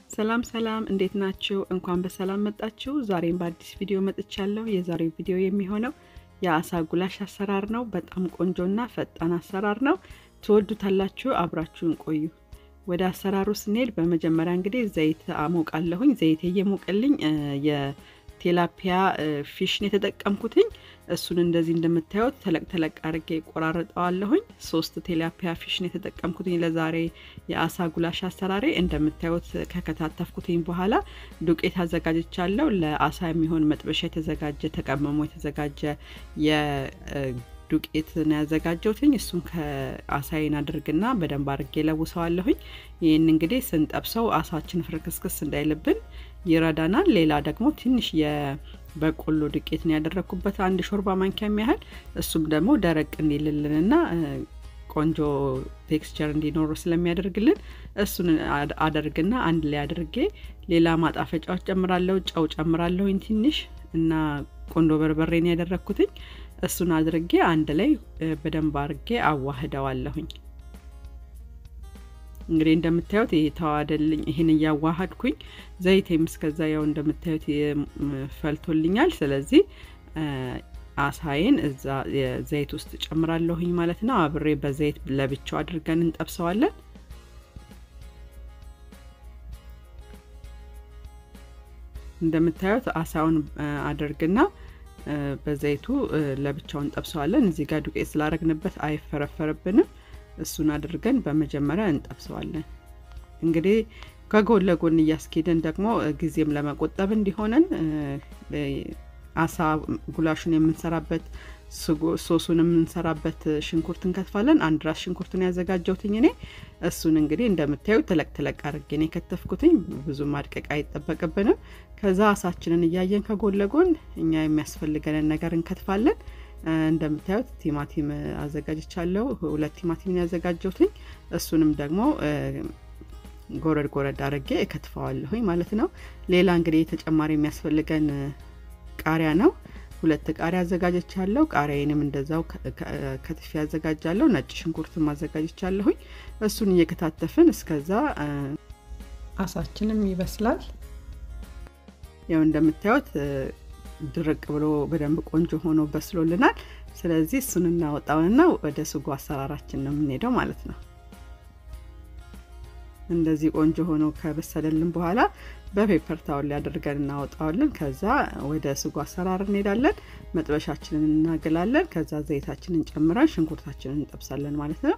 ሰላም ሰላም፣ እንዴት ናችሁ? እንኳን በሰላም መጣችሁ። ዛሬም በአዲስ ቪዲዮ መጥቻለሁ። የዛሬው ቪዲዮ የሚሆነው የአሳ ጉላሽ አሰራር ነው። በጣም ቆንጆና ፈጣን አሰራር ነው። ትወዱታላችሁ። አብራችሁን ቆዩ። ወደ አሰራሩ ስንሄድ በመጀመሪያ እንግዲህ ዘይት አሞቃለሁኝ። ዘይት እየሞቀልኝ የቴላፒያ ፊሽን የተጠቀምኩትኝ እሱን እንደዚህ እንደምታዩት ተለቅ ተለቅ አድርጌ ቆራርጠዋለሁኝ። ሶስት ቴላፒያ ፊሽን የተጠቀምኩትኝ ለዛሬ የአሳ ጉላሽ አሰራሬ። እንደምታዩት ከከታተፍኩትኝ በኋላ ዱቄት አዘጋጅቻለሁ። ለአሳ የሚሆን መጥበሻ የተዘጋጀ ተቀመሞ የተዘጋጀ ዱቄት ነው ያዘጋጀውትኝ። እሱን ከአሳይን አድርግና በደንብ አድርጌ ለውሰዋለሁኝ። ይህን እንግዲህ ስንጠብሰው አሳችን ፍርክስክስ እንዳይልብን ይረዳናል። ሌላ ደግሞ ትንሽ የበቆሎ ዱቄት ነው ያደረግኩበት አንድ ሾርባ ማንኪያ የሚያህል እሱም ደግሞ ደረቅ እንዲልልንና ቆንጆ ቴክስቸር እንዲኖሩ ስለሚያደርግልን እሱን አደርግና አንድ ላይ አድርጌ ሌላ ማጣፈጫዎች ጨምራለሁ። ጨው ጨምራለሁኝ ትንሽ እና ቆንዶ በርበሬን ያደረግኩትኝ እሱን አድርጌ አንድ ላይ በደንብ አድርጌ አዋህደዋለሁኝ። እንግዲህ እንደምታዩት ይሄ ተዋደልኝ። ይህን እያዋሃድኩኝ ዘይቴም እስከዛ ያው እንደምታዩት ፈልቶልኛል። ስለዚህ አሳይን እዛ ዘይት ውስጥ ጨምራለሁኝ ማለት ነው። አብሬ በዘይት ለብቻው አድርገን እንጠብሰዋለን። እንደምታዩት አሳውን አድርግና በዘይቱ ለብቻውን ጠብሰዋለን። እዚህ ጋር ዱቄት ስላረግንበት አይፈረፈርብንም። እሱን አድርገን በመጀመሪያ እንጠብሰዋለን። እንግዲህ ከጎን ለጎን እያስኬደን ደግሞ ጊዜም ለመቆጠብ እንዲሆነን አሳ ጉላሹን የምንሰራበት ሶሱን የምንሰራበት ሽንኩርት እንከትፋለን። አንድ ራስ ሽንኩርትን ያዘጋጀውትኝ እኔ እሱን እንግዲህ እንደምታዩ ተለቅ ተለቅ አድርጌ ነው የከተፍኩትኝ። ብዙ ማድቀቅ አይጠበቅብንም። ከዛ አሳችንን እያየን ከጎን ለጎን እኛ የሚያስፈልገንን ነገር እንከትፋለን። እንደምታዩት ቲማቲም አዘጋጅቻለሁ። ሁለት ቲማቲምን ያዘጋጀውትኝ እሱንም ደግሞ ጎረድ ጎረድ አድርጌ እከትፈዋለሁኝ ማለት ነው። ሌላ እንግዲህ ተጨማሪ የሚያስፈልገን ቃሪያ ነው። ሁለት ቃሪያ አዘጋጀቻለሁ። ቃሪያዬንም እንደዛው ከትፌ አዘጋጃለሁ። ነጭ ሽንኩርትም አዘጋጅቻለሁኝ። እሱን እየከታተፍን እስከዛ አሳችንም ይበስላል። ያው እንደምታዩት ድርቅ ብሎ በደንብ ቆንጆ ሆኖ በስሎልናል። ስለዚህ እሱን እናወጣውንና ወደ ስጎ አሰራራችን ነው የምንሄደው ማለት ነው። እንደዚህ ቆንጆ ሆኖ ከበሰለልን በኋላ በፔፐር ታወል ላይ አድርገን እናወጣዋለን። ከዛ ወደ ስጎ አሰራር እንሄዳለን። መጥበሻችንን እናገላለን። ከዛ ዘይታችንን ጨምረን ሽንኩርታችንን እንጠብሳለን ማለት ነው።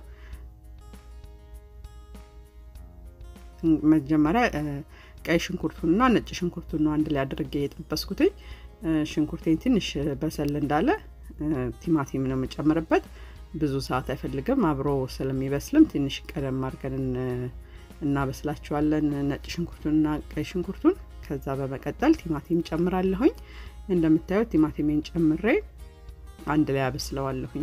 መጀመሪያ ቀይ ሽንኩርቱንና ነጭ ሽንኩርቱን ነው አንድ ላይ አድርጌ የጠበስኩትኝ። ሽንኩርቴን ትንሽ በሰል እንዳለ ቲማቲም ነው የምጨምርበት። ብዙ ሰዓት አይፈልግም። አብሮ ስለሚበስልም ትንሽ ቀደም አድርገን እናበስላቸዋለን ነጭ ሽንኩርቱንና ቀይ ሽንኩርቱን። ከዛ በመቀጠል ቲማቲም ጨምራለሁኝ። እንደምታዩት ቲማቲሜን ጨምሬ አንድ ላይ አበስለዋለሁኝ።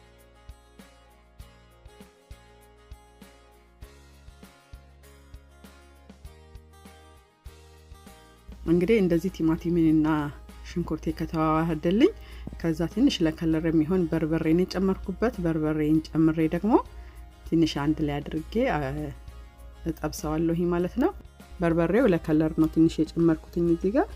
እንግዲህ እንደዚህ ቲማቲሜንና ሽንኩርቴ ከተዋህደልኝ ከዛ ትንሽ ለከለር የሚሆን በርበሬን የጨመርኩበት በርበሬን ጨምሬ ደግሞ ትንሽ አንድ ላይ አድርጌ እጠብሰዋለሁ ማለት ነው። በርበሬው ለከለር ነው ትንሽ የጨመርኩትኝ እዚህ ጋር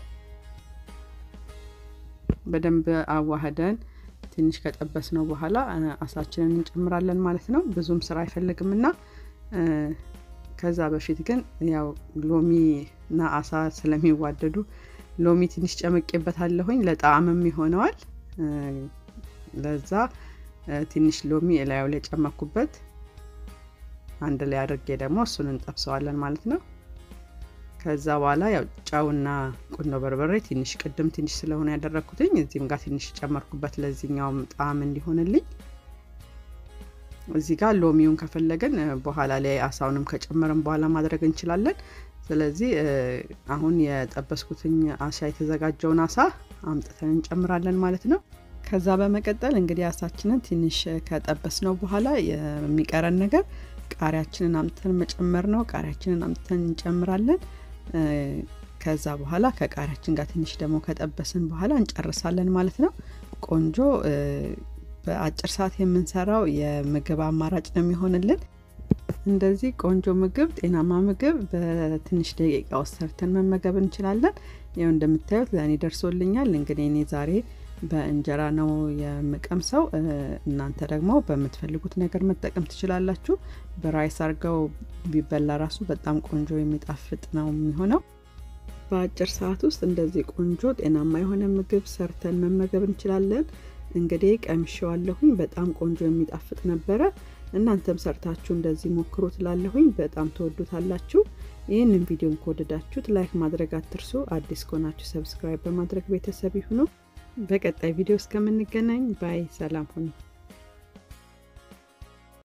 በደንብ አዋህደን ትንሽ ከጠበስ ነው በኋላ አሳችንን እንጨምራለን ማለት ነው። ብዙም ስራ አይፈልግም እና ከዛ በፊት ግን ያው ሎሚ እና አሳ ስለሚዋደዱ ሎሚ ትንሽ ጨምቄበታለሁኝ ለጣዕምም ይሆነዋል። ለዛ ትንሽ ሎሚ እላዩ ላይ ጨመኩበት። አንድ ላይ አድርጌ ደግሞ እሱን እንጠብሰዋለን ማለት ነው። ከዛ በኋላ ያው ጨውና ቁንዶ በርበሬ ትንሽ ቅድም ትንሽ ስለሆነ ያደረግኩትኝ እዚህም ጋር ትንሽ ጨመርኩበት ለዚህኛውም ጣዕም እንዲሆንልኝ። እዚህ ጋር ሎሚውን ከፈለግን በኋላ ላይ አሳውንም ከጨመርን በኋላ ማድረግ እንችላለን። ስለዚህ አሁን የጠበስኩትኝ አሳ የተዘጋጀውን አሳ አምጥተን እንጨምራለን ማለት ነው። ከዛ በመቀጠል እንግዲህ አሳችንን ትንሽ ከጠበስ ነው በኋላ የሚቀረን ነገር ቃሪያችንን አምጥተን መጨመር ነው። ቃሪያችንን አምጥተን እንጨምራለን። ከዛ በኋላ ከቃሪያችን ጋር ትንሽ ደግሞ ከጠበስን በኋላ እንጨርሳለን ማለት ነው። ቆንጆ በአጭር ሰዓት የምንሰራው የምግብ አማራጭ ነው የሚሆንልን። እንደዚህ ቆንጆ ምግብ፣ ጤናማ ምግብ በትንሽ ደቂቃ ውስጥ ሰርተን መመገብ እንችላለን። ያው እንደምታዩት ለእኔ ደርሶልኛል። እንግዲህ እኔ ዛሬ በእንጀራ ነው የምቀምሰው። እናንተ ደግሞ በምትፈልጉት ነገር መጠቀም ትችላላችሁ። በራይስ አድርገው ቢበላ ራሱ በጣም ቆንጆ የሚጣፍጥ ነው የሚሆነው። በአጭር ሰዓት ውስጥ እንደዚህ ቆንጆ ጤናማ የሆነ ምግብ ሰርተን መመገብ እንችላለን። እንግዲህ ቀምሼዋለሁኝ። በጣም ቆንጆ የሚጣፍጥ ነበረ። እናንተም ሰርታችሁ እንደዚህ ሞክሩ ትላለሁኝ። በጣም ተወዱታላችሁ። ይህንን ቪዲዮን ከወደዳችሁት ላይክ ማድረግ አትርሱ። አዲስ ከሆናችሁ ሰብስክራይብ በማድረግ ቤተሰብ ይሁኑ። በቀጣይ ቪዲዮ እስከምንገናኝ ባይ፣ ሰላም ሁኑ።